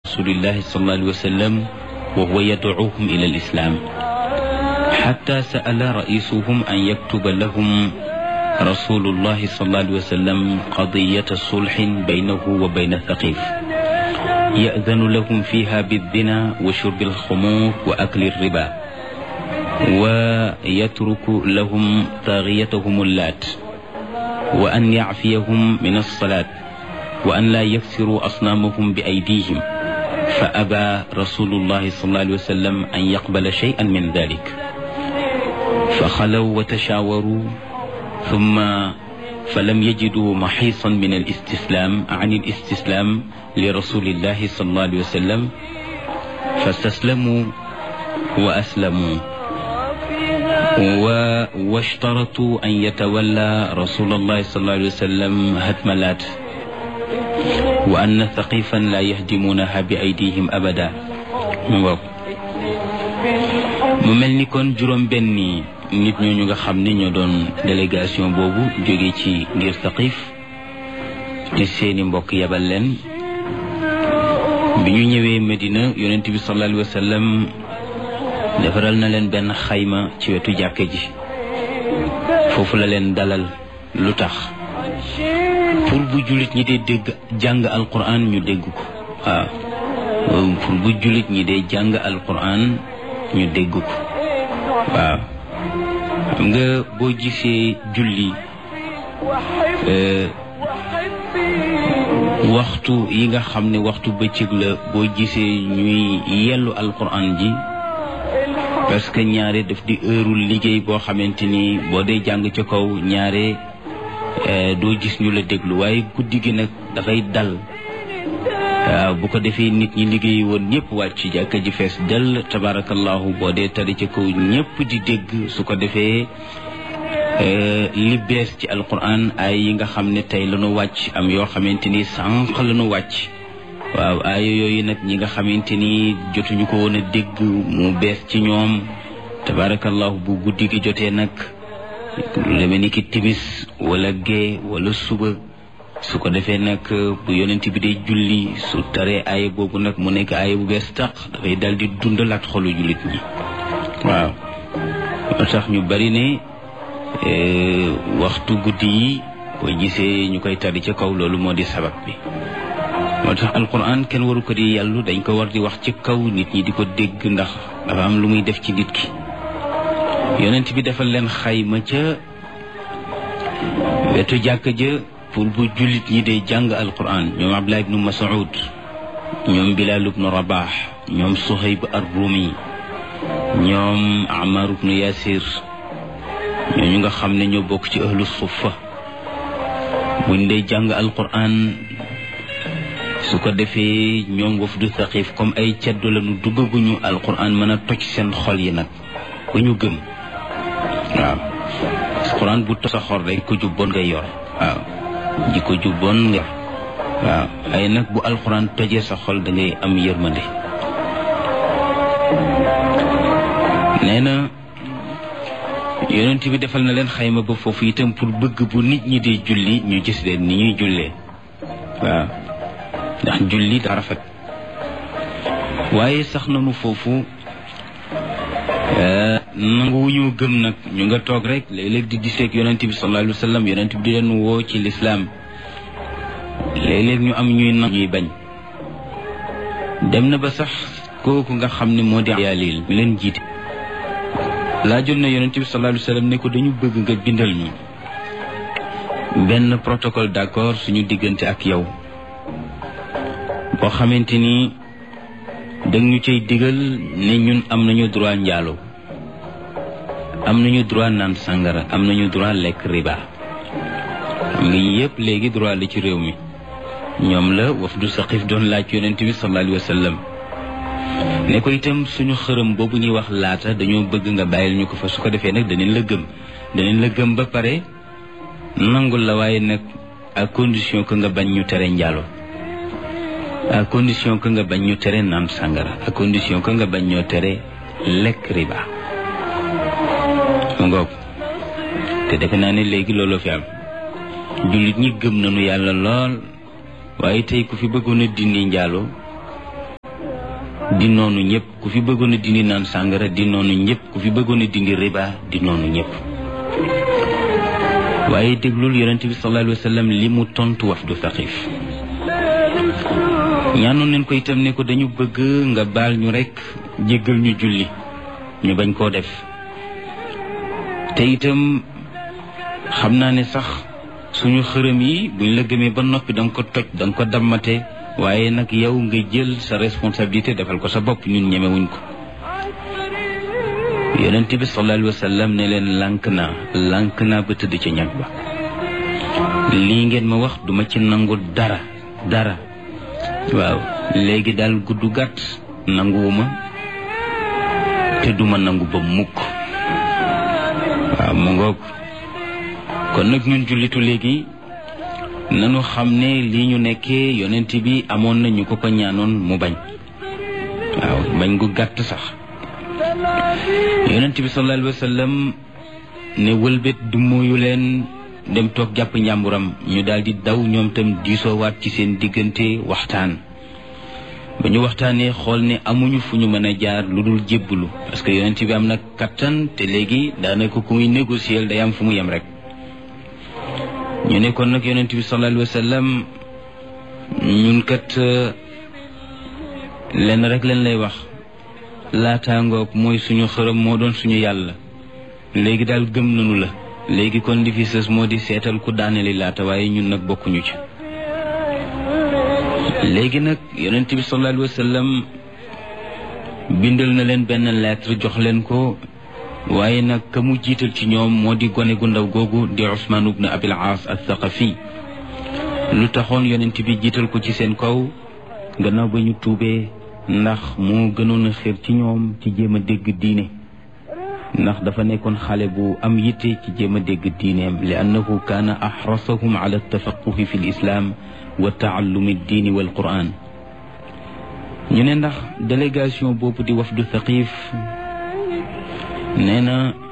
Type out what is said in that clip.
rasulillahi sallallahu alayhi wa sallam wa huwa yadcuuhum ila alislam xatta sa'ala raisuhum an yaktuba lahum rasulullahi sallallahu alayhi wa sallam qadiyata sulxin baynahu wa bayna thaqif يأذن لهم فيها بالزنا وشرب الخمور وأكل الربا ويترك لهم طاغيتهم اللات وأن يعفيهم من الصلاة وأن لا يكسروا أصنامهم بأيديهم فأبى رسول الله صلى الله عليه وسلم أن يقبل شيئا من ذلك فخلوا وتشاوروا ثم فلم يجدوا محيصا من الاستسلام عن الاستسلام لرسول الله صلى الله عليه وسلم فاستسلموا وأسلموا واشترطوا أن يتولى رسول الله صلى الله عليه وسلم هتملات وأن ثقيفا لا يهدمونها بأيديهم أبدا mu mel ni kon juróom benni nit ñooñu nga xam ne ñoo doon délégation boobu jóge ci ngir Saqif te seeni mbokk yabal leen bi ñu ñëwee Medina yonent bi sallallahu alayhi wa sallam defaral na leen benn xayma ci wetu jàkke ji foofu la leen dalal lu tax pour bu jullit ñi dee dégg jàng alquran ñu dégg ko waaw pour bu jullit ñi dee jàng alquran ñu dégg ko waaw xam nga boo gisee julli waxtu yi nga xam ne waxtu bëccëg la boo gisee ñuy yellu alquran ji parce que ñaare daf di heurul liggéey boo xamante ni boo dee jàng ca kaw ñaare doo gis ñu la déglu waaye guddi gi nag dafay dal waaw bu ko defee nit ñi liggéey woon ñëpp wàcc jàkka ji fees dell tabarakallahu boo dee tari ca kaw ñëpp di dégg su ko defee li bees ci alquran ay yi nga xam ne tey lañu wàcc am yoo xamante ni sànq lañu wàcc waaw aaya yooyu nag ñi nga xamante ni jotuñu ko woon a dégg mu bees ci ñoom tabarakallahu bu guddi gi jotee nag lu demee ni ki timis wala gee wala suba su ko defee nag bu yonent bi dee julli su taree aaya boobu nag mu nekk aaya bu bees tàq dafay dal di dundalaat xolu jullit ñi waaw moo tax ñu bari ne waxtu guddi yi boo gisee ñu koy tari ca kaw loolu moo di sabab bi moo tax alquran kenn waru ko di yàllu dañ ko war di wax ci kaw nit ñi di ko dégg ndax dafa am lu muy def ci nit ki yonent bi defal leen xayma ca wetu jàkka ja pour bu jullit ñi dee jàng alquran ñoom abdullah ibnu mas'ud ñoom bilal ibnu rabax ñoom suhayb ar-rumi ñoom amar ibnu yasir ñooñu nga xam ne ñoo bokk ci ahlu suffa buñ dee jàng alquran su ko defee ñoom wafdu thaqif comme ay ceddo lañu duggaguñu alquran mën a toj seen xol yi nag ba ñu gëm waaw alquran bu toj sa xol rek ko jub bon ngay yor waaw ji ko jub bon nga waaw ay nag bu alquran tojee sa xol da ngay am yërmande nee na yonent bi defal na leen xayma ba foofu itam pour bëgg bu nit ñi di julli ñu gis leen ni ñuy jullee waaw ndax julli daa rafet waaye sax nanu foofu nanguwuñu gëm nag ñu nga toog rek léeg-léeg di diseeg yonent bi sallallahu alayhi wa sallam yonent bi di leen woo ci lislaam léeg-léeg ñu am ñuy nangu ñuy bañ dem na ba sax kooku nga xam ne moo di yaalil mi leen jiite laajoon na yonent bi sallallahu alayhi wa sallam ne ko dañu bëgg nga bindal ñu benn protocole d'accord suñu diggante ak yow boo xamante ni dang ñu cay digal ne ñun am nañu droit njaalo am nañu droit naan sàngara am nañu droit lekk riba xam nga yëpp léegi droit la ci réew mi ñoom la wafdu saqif doon laaj yonent bi sallallahu alayhi wa sallam ne ko itam suñu xërëm boobu ñuy wax laata dañoo bëgg nga bàyyil ñu ko fa su ko defee nag danañ la gëm danañ la gëm ba pare nangul la waaye nag à condition que nga bañ ñu tere njaalo à condition que nga bañ ñu tere naan sàngara à condition que nga bañ ñoo tere lekk riba mu ngoog te defe naa ne léegi looloo fi am jullit ñi gëm nañu yàlla lool waaye tey ku fi bëggoon a dindi njaalo di noonu ñëpp ku fi bëggoon a dindi naan sàngara di noonu ñëpp ku fi bëggoon a dindi riba di noonu ñëpp waaye déglul yonente bi sallallahu alayhi wa sallam li mu tontu wafdu Saqif ñaanoon nañ ko itam ne ko dañu bëgg nga baal ñu rekk jéggal ñu julli ñu bañ koo def te itam xam naa ne sax suñu xërëm yi buñ la gëmee ba noppi danga ko toj danga ko dammate waaye nag yow nga jël sa responsabilité defal ko sa bopp ñun ñemewuñ ko yonent bi sallallahu alayhi wa sallam ne leen lànk naa lànk naa ba tëdd ca ñag ba lii ngeen ma wax duma ci nangu dara dara waaw léegi daal gudd gàtt nanguwuma te duma nangu ba mukk waaw mu ngoog kon nag ñun jullitu léegi nanu xam ne lii ñu nekkee yonent bi amoon na ñu ko ko ñaanoon mu bañ waaw bañ gu gàtt sax yonent bi sallallahu alayhi wa sallam ne wëlbét du mooyu leen dem toog jàpp njàmburam ñu daal di daw ñoom tam diisoowaat ci seen diggante waxtaan ba ñu waxtaanee xool ne amuñu fu ñu mën a jaar lu dul jébbalu parce que yonent bi am na kattan te léegi daanaka ku muy négocier day am fu mu yem rek ñu ne kon nag yonent bi sallallahu alayhi wa sallam ñun kat lenn rek leen lay wax laataangoog mooy suñu xërëm moo doon suñu yàlla léegi daal gëm nañu la léegi kon li fi sës moo di seetal ku daaneli laata waaye ñun nag bokkuñu ci léegi nag yonent bi sallallahu alayhi wa sallam bindal na leen benn lettre jox leen ko waaye nag ka mu jiital ci ñoom moo di gone gu ndaw googu di Usmaan ibn Abil Aas al-Thaqafi lu taxoon yonent bi jiital ko ci seen kaw gannaaw ba ñu tuubee ndax moo gënoon a xir ci ñoom ci jéem a dégg diine ndax dafa nekkoon xale bu am yitte ci jéem a dégg diineem li annahu kaana axrasahum ala tafaquhi fi lislaam wa taallumi diini wal quran ñu ne ndax délégation boobu di wafdu Thaqif nee na